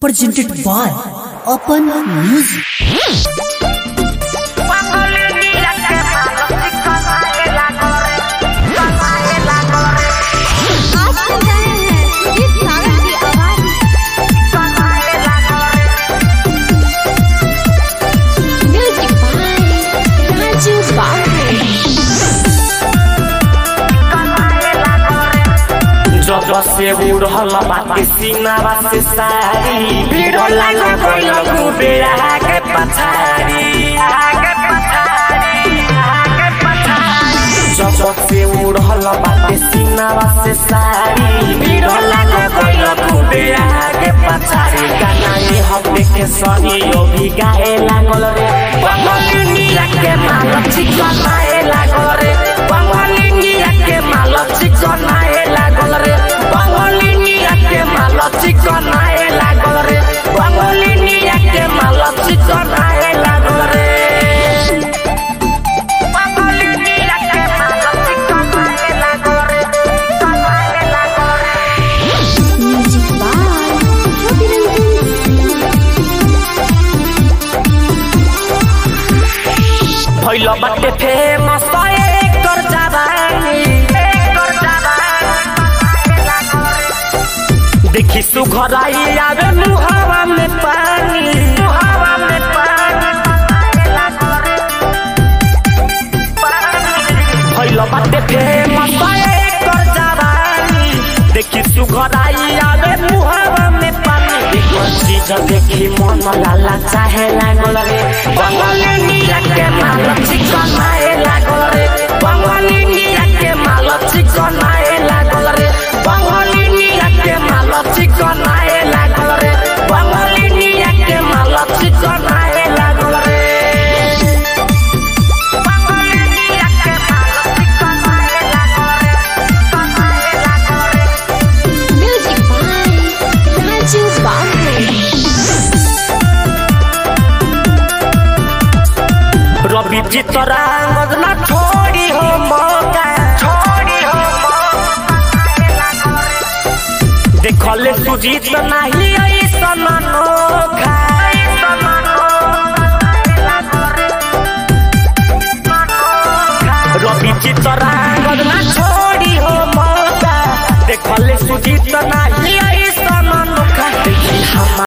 presented by Open Music. आप सुन रहे हैं सुजीत सागर की आवाज म्यूजिक बाय राजू बाबू जब से उड़ल बाटे सीनावा से सारी भीड़ लाग गइल कुबेरा के पछारी आगे पछारी आगे पछारी जब से उड़ल बाटे सीनावा से सारी भीड़ लाग गइल कुबेरा के पछारी गाना ये हफ्ते के सनी यो भी गाए लागल रे बंगाली नीला के माल चिकन आए लागल रे बंगाली नीला के माल चिकन आए लागल रे बंगाली नीला के माल चिकन आए लागल रे बंगाली नीला के माल चिकन आए लागल रे बंगाली नीला के माल चिकन आए लागल रे चिकन आए लागल रे म्यूजिक बाय रवि रंजन भइल बाटे फेमस एकर जवानी एकर जवानी देखी सुघराई आवे मुहावा में पानी मुहावा में पानी भइल बाटे फेमस एकर जवानी देखी सुघराई आवे मुहावा में पानी एकर चीज देखी मन लाला चाहे लागल रे बंगाली नीला के माल चिकन आए लागल रे बंगाली नीला के माल चिकन आए लागल रे बंगाली नीला के माल चिकन आए लागल रे बंगाली नीला के माल चिकन आए लागल रे बंगाली नीला के माल चिकन आए लागल रे चिकन आए लागल रे म्यूजिक बाय राजू बाबू रवि चितरा